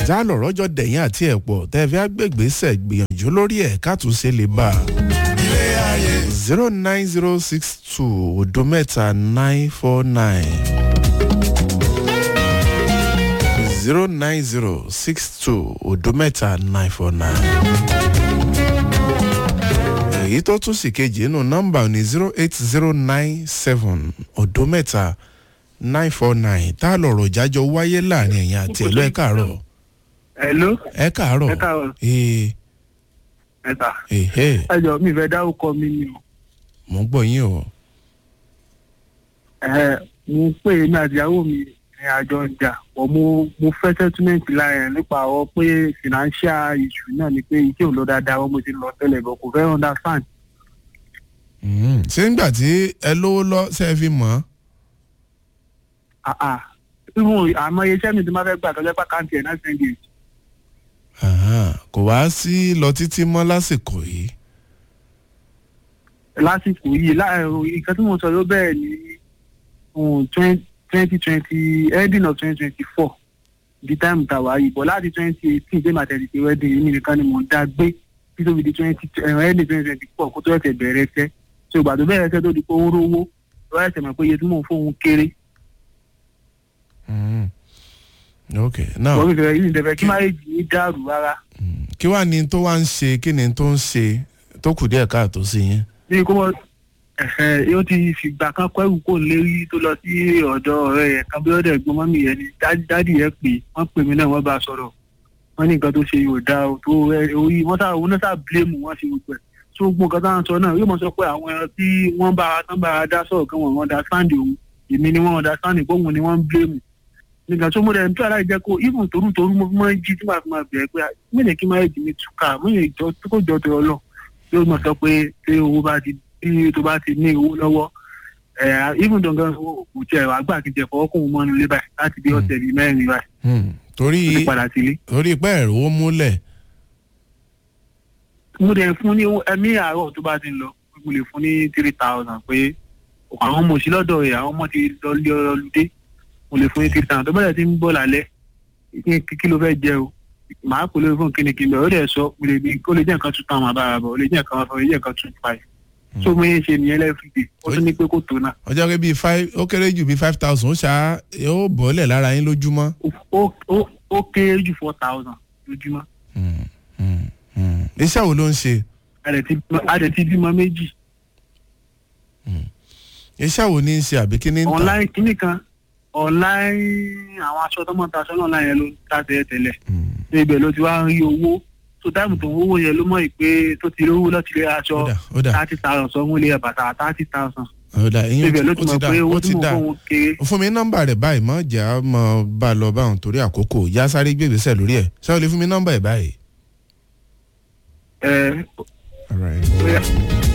já lọ̀rọ̀ jọ dẹ̀yìn àti ẹ̀pọ̀ tẹ́ fi àgbègbèsẹ̀ gbìyànjú lórí ẹ̀ kátúnṣe lè bá a. zero nine zero six two odo mẹ́ta nine four nine zero nine zero six two odo mẹ́ta nine four nine. èyí tó tún sì kejì nínú nọ́mbà ní zero eight zero nine seven odo mẹ́ta nine four nine tá a lọ̀rọ̀ jájọ wáyé láàrin ẹ̀yìn àti ẹ̀lọ́ ẹ̀ káàárọ̀ Hello. ẹ̀ káàárọ̀ Ẹ káàárọ̀. ee Ẹ̀ta. ehe Ẹ jọ mi fẹ́ dárúkọ mi ni o. mo ń gbọ́ yín o Ẹ mo pè é ní àdìyàwó mi ní àjọ ìjà. Bọ̀ mo mo fẹ́ settlement lára ẹ̀ nípa ọ pé financial issue náà ni pé iṣẹ́ ò lọ dáadáa wọ́n mo ti lọ tẹ́lẹ̀ bọ̀ kò fẹ́ understand. Mhm. ṣé nígbà tí ẹ lówó lọ ṣe é fi mọ́ Àà irun àmọ́ iṣẹ́ mi ti máa fẹ́ gbà tọ́jọ́ pàkáǹtì ẹ̀ náà sẹ́ńdì. Aha, kò wá sí lọ títí mọ́ lásìkò yìí Lásìkò yìí láàárọ̀ nǹkan tí mo sọ ló bẹ̀rẹ̀ ní twenty twenty ending of twenty twenty four di time ta wà yìí bọ̀ láti twenty eighteen dé màtẹ̀lì ti wedding yìí nìkan ni mò ń dá gbé títí fi di twenty ending twenty twenty four kó tó ẹ̀sẹ̀ bẹ̀rẹ̀ ẹsẹ̀ so ìgbà tó bẹ̀rẹ̀ ẹsẹ̀ tó di pé ó ń rówó lọ́wọ́ ẹ̀sẹ̀ mọ̀ pé iye tí mò ń fóun kéré Mhm. ok now wọ́n fi fẹ́ yìí ìdẹ̀fẹ́ kí máyèjì ní dàrú rárá mm, kí wàá ní tó wá ń ṣe kí ni tó ń ṣe tó kù díẹ̀ káàtó sí yín bí kò mọ̀ ẹ̀hẹ̀ yóò ti fìgbà kan kọ́ ẹ̀rù kò lérí tó lọ sí ọ̀dọ̀ ọ̀rẹ́ yẹn kan bí ọ̀dọ̀ ẹ̀gbọ́n mọ́mì yẹn ni dá- dádì yẹn pè wọ́n pè mí náà wọ́n bá a sọ̀rọ̀ wọ́n ní nǹkan tó ṣe yóò dáa o tó ẹ- orí wọ́n sá òun náà sá bílémù wọ́n ṣe gbogbo ẹ̀ tó gbogbo nǹkan tó ń sọ náà yóò mọ̀ sọ pé àwọn ẹran tí wọ́n bá tán bá a dá sọ̀rọ̀ kan wọ́n wọ́n dá sáǹdì òun èmi ni wọ́n dá sáǹdì gbóhùn ni wọ́n ń bílémù nígbà tó mo rẹ̀ ń tó aláì jẹ́ kó even torú torú mo fi máa ń jí tí màá fi máa bẹ̀rẹ̀ pé mílẹ̀ kí máa jì mí túkà mílẹ̀ ìjọ tó kò jọ tó lọ yóò mọ̀ sọ pé tí owó bá ti tí tó bá ti ní owó lọ́wọ́ ẹ̀ even dangan owó kò tiẹ̀ wá gbà kí n tiẹ̀ fọwọ́ kóun mọ́nu lé báyìí láti bí ọ̀sẹ̀ bíi mẹ́rin báyìí Hmm, torí ó ti padà sílé. torí pé ẹ̀rọ ó múlẹ̀ mo dẹ̀ fún ní owó ẹ̀mí àárọ̀ tó bá ti ń lọ mo lè fún ní three thousand pé àwọn ọmọ òsì lọ́dọ̀ rẹ̀ àwọn ọmọ ti lọ lé ọlọ́dẹ mo lè fún ní three thousand tó bẹ̀rẹ̀ ti ń bọ̀ lálẹ́ kí kí ló fẹ́ jẹ o màá pè lórí fún kíni kí n bẹ̀ ó dẹ̀ sọ mo lè bí ó lè jẹ́ nǹkan two thousand àbára bọ̀ ó lè jẹ́ nǹkan one ó lè jẹ́ nǹkan two five so mo yẹn ṣe nìyẹn lẹ́fìdè ó tún ní pé kò tó náà ọjọ́ pé bíi five ó kéré jù bíi five thousand ó ṣá ó bọ́lẹ̀ lára yín lójúmọ́. ó ó ó kéré jù four thousand lójúmọ́ Hmm, hmm, hmm. iṣẹ́ wo ló ń ṣe a dẹ̀ ti bímọ- a dẹ̀ ti bímọ méjì iṣẹ́ wo ní í ṣe àbí kí ní ń tà online kíní kan online àwọn aṣọ tó mọ̀ ta aṣọ náà láyẹn ló ń ta tẹ́lẹ̀ tẹ́lẹ̀ Hmm, ní ibẹ̀ ló ti wá ń rí owó tó táìmù tó ń owó yẹn ló mọ̀ pé tó ti rí owó lọ́ọ́ ti rí aṣọ ó dà ó dà thirty thousand sọ wọ́n lé ẹ̀ bàtà thirty thousand ó dà ìyẹn ibẹ̀ ló ó ti ti mọ̀ dà pé owó ó tí ti mo dà fún òun kéré fún mi nọ́mbà rẹ̀ báyìí mọ́ jà á mọ́ bá a lọ báwọn torí àkókò yá sáré gbègbèsẹ̀ lórí ẹ̀ ṣé o lè fún mi nọ́mbà ẹ̀ báyìí. ẹ̀ All right. bóyá